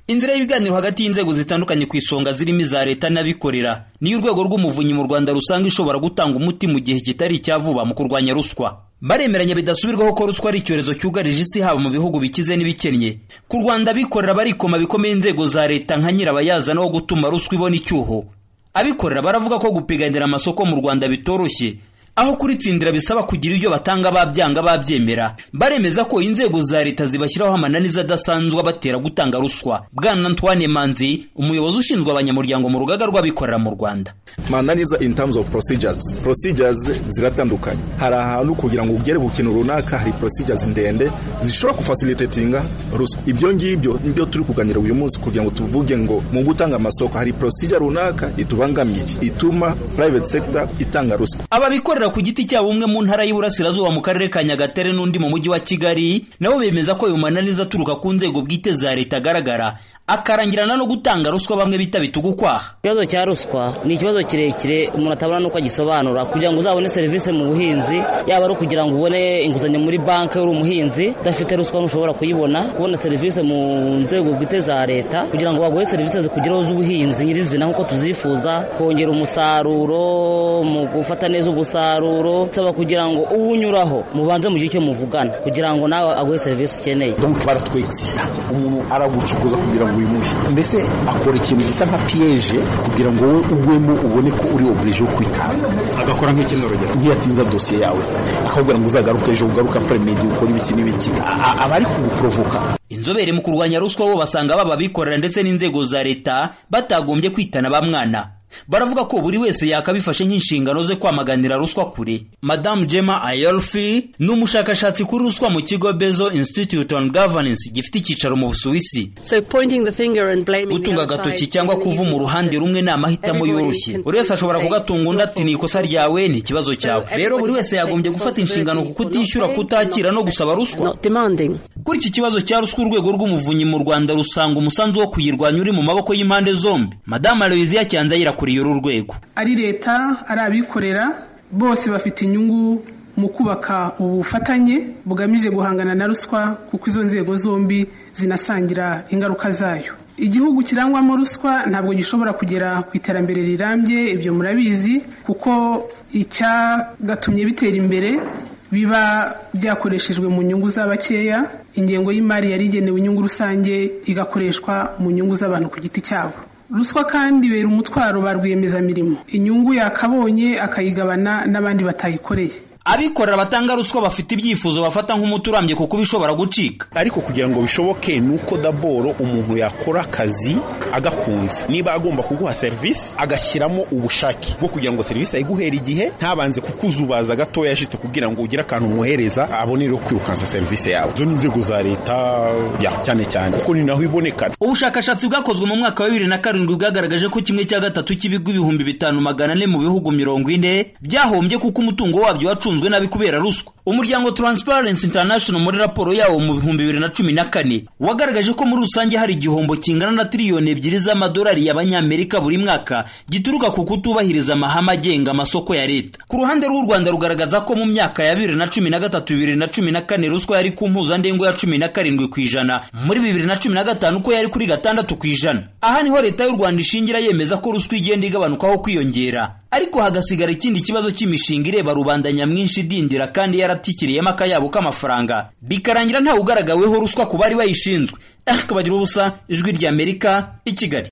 inzira y'ibiganiro hagati y'inzego zitandukanye ku isonga zirimo iza leta n'abikorera niyo urwego rw'umuvunyi mu rwanda rusanga ishobora gutanga umuti mu gihe kitari icya vuba mu kurwanya ruswa baremeranya bidasubirwaho ko ruswa ari icyorezo cyugarije isi haba mu bihugu bikize n'ibikennye ku rwanda abikorera barikoma bikomeye inzego za leta nka nyirabayazana wo gutuma ruswa ibona icyuho abikorera baravuga ko gupiganira amasoko mu rwanda bitoroshye aho kuritsindira bisaba kugira ibyo batanga babyanga babyemera baremeza ko inzego za leta zibashyiraho amananiza adasanzwe abatera gutanga ruswa bwana antoine manzi umuyobozi ushinzwe abanyamuryango mu rugaga rw'abikorera mu rwanda mananiza in terms of procedures procedures ziratandukanye hari ahantu kugira ngo ugere ku kintu runaka hari procedures ndende zishobora kufacilitatinga ruswa ibyo ngibyo nibyo turi kuganira uyu munsi kugira ngo tuvuge ngo mu gutanga amasoko hari procedure runaka itubangamiye ituma private sector itanga ruswa ababikorera ku giti cyabo umwe mu ntara y'Iburasirazuba mu karere ka Nyagatare n'undi mu mujyi wa Kigali nabo bemeza ko ayo mananiza aturuka ku nzego bwite za leta agaragara akarangirana no gutanga ruswa bamwe bita bitugukwaha ikibazo cya ruswa ni ikibazo kirekire umuntu atabona n'uko agisobanura kugira ngo uzabone serivisi mu buhinzi yaba ari ukugira ngo ubone inguzanyo muri banki uri umuhinzi udafite ruswa ntushobora kuyibona kubona serivisi mu nzego bwite za leta kugira ngo baguhe serivisi zikugeraho z'ubuhinzi nyirizina nk'uko tuzifuza kongera umusaruro mu gufata neza ubusaruro umusaruro nsaba kugira ngo uwunyuraho mubanze mu gihe cyo muvugana kugira ngo nawe aguhe serivisi ukeneye donc baratwitsira umuntu aragucukuza kugira ngo uyimuhe mbese akora ikintu gisa nka piyeje kugira ngo wowe ugwemo ubone ko uri oburije wo kwitanga agakora nk'ikindi urugero ntiyatinza dosiye yawe se akakubwira ngo uzagaruke ejo ugaruka peremedi ukora ibiki n'ibiki aba ari kuguprovoka inzobere mu kurwanya ruswa bo basanga baba abikorera ndetse n'inzego za leta batagombye kwitana ba mwana baravuga ko buri wese yakabifashe nk'inshingano ze kwamaganira ruswa kure madamu jema ayolfi ni umushakashatsi kuri ruswa mu kigo bezo institute on governance gifite icyicaro mu busuwisi gutunga agatoki cyangwa kuva mu ruhande rumwe ni amahitamo yoroshye buri wese ashobora kugatunga undi ati ni ikosa ryawe ni ikibazo cyawe rero buri wese yagombye gufata inshingano ku kutishyura kutakira no gusaba ruswa kuri iki kibazo cya ruswa urwego rw'umuvunyi mu rwanda rusanga umusanzu wo kuyirwanya uri mu maboko y'impande zombi madamu aloyiziya cyanzayira kuriye uru rwego ari leta ari abikorera bose bafite inyungu mu kubaka ubufatanye bugamije guhangana na ruswa kuko izo nzego zombi zinasangira ingaruka zayo igihugu kirangwamo ruswa ntabwo gishobora kugera ku iterambere rirambye ibyo murabizi kuko icyagatumye bitera imbere biba byakoreshejwe mu nyungu z'abakeya ingengo y'imari yari igenewe inyungu rusange igakoreshwa mu nyungu z'abantu ku giti cyabo ruswa kandi ibera umutwaro ba rwiyemezamirimo inyungu yakabonye akayigabana n'abandi batayikoreye abikorera batanga ruswa bafite ibyifuzo bafata nk'umuti urambye kuko bishobora gucika ariko kugira ngo bishoboke ni uko daboro umuntu yakora akazi agakunze niba agomba kuguha serivisi agashyiramo ubushake bwo kugira ngo serivisi ayiguhera igihe ntabanze kukuzubaza gatoya yashyize kugira ngo ugire akantu umuhereza abone rero kwirukansa serivisi yawe izo ni inzego za leta ya cyane cyane kuko ni naho iboneka ubushakashatsi bwakozwe mu mwaka wa bibiri na karindwi bwagaragaje ko kimwe cya gatatu cy'ibigo ibihumbi bitanu magana ane mu bihugu mirongo ine byahombye kuko umutungo wabyo wacunzwe wacunzwe nabi kubera ruswa umuryango Transparency International muri raporo yawo mu bihumbi bibiri na cumi na kane wagaragaje ko muri rusange hari igihombo kingana na tiriyoni ebyiri z'amadolari y'abanyamerika buri mwaka gituruka ku kutubahiriza amahame agenga amasoko ya leta ku ruhande rw'u Rwanda rugaragaza ko mu myaka ya bibiri na cumi na gatatu bibiri na cumi na kane ruswa yari ku mpuzandengo ya cumi na karindwi ku ijana muri bibiri na cumi na gatanu ko yari kuri gatandatu ku ijana aha niho leta y'u Rwanda ishingira yemeza ko ruswa igenda igabanukaho kwiyongera ariko hagasigara ikindi kibazo cy'imishinga ireba rubanda nyamwinshi idindira kandi yaratikiriyemo akayabo k'amafaranga bikarangira ntawe ugaragaweho ruswa ku bari bayishinzwe akabagira ubusa ijwi ry'amerika i kigali